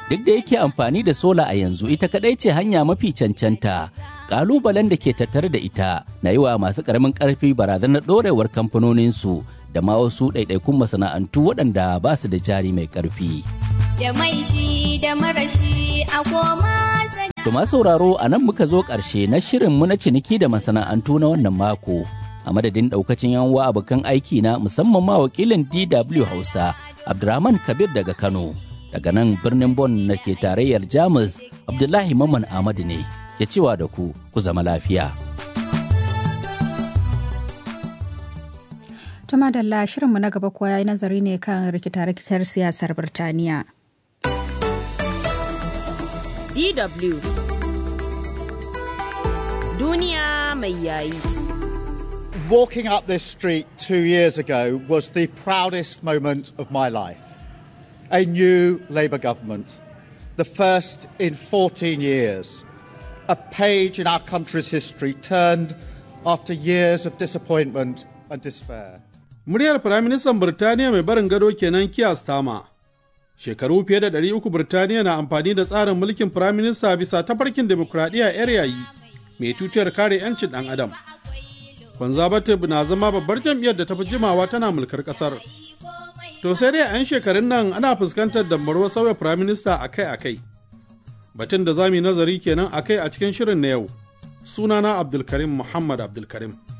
duk da yake amfani da sola a yanzu ita kadai ce hanya mafi cancanta kalubalen da ke tattare da ita na yi wa masu karamin karfi barazanar dorewar kamfanoninsu da ma wasu ɗaiɗaikun masana'antu waɗanda ba su da jari mai ƙarfi. Da mai shi da marashi a koma To ma sauraro a nan muka zo ƙarshe na shirinmu na ciniki da masana'antu na wannan mako. A madadin ɗaukacin yanwa abokan aiki na musamman ma wakilin DW Hausa, Abdurrahman Kabir daga Kano. Daga nan birnin Bon na ke tarayyar Jamus, Abdullahi Maman Ahmadu ne, ya cewa da ku, ku zama lafiya. Tuma da shirinmu na gaba kuwa ya yi nazari ne kan rikita-rikitar siyasar Birtaniya. DW Duniya mai yayi. Walking up this street two years ago was the proudest moment of my life. A new Labour government, the first in 14 years. A page in our country's history turned after years of disappointment and despair. Muryar Firaministan Birtaniya mai barin gado kenan Keir Starmer. Shekaru fiye da ɗari uku Birtaniya na amfani da tsarin mulkin Firaminista bisa tafarkin demokuraɗiyya 'yar yayi mai tutiyar kare 'yancin ɗan adam. Conservative na zama babbar jam'iyyar da ta fi jimawa tana mulkar ƙasar. To sai dai 'yan shekarun nan ana fuskantar dambarwar sauya Firaminista akai-akai. Batun da za mu yi nazari kenan akai a cikin shirin na yau. Sunana Abdulkarim Muhammad Abdulkarim.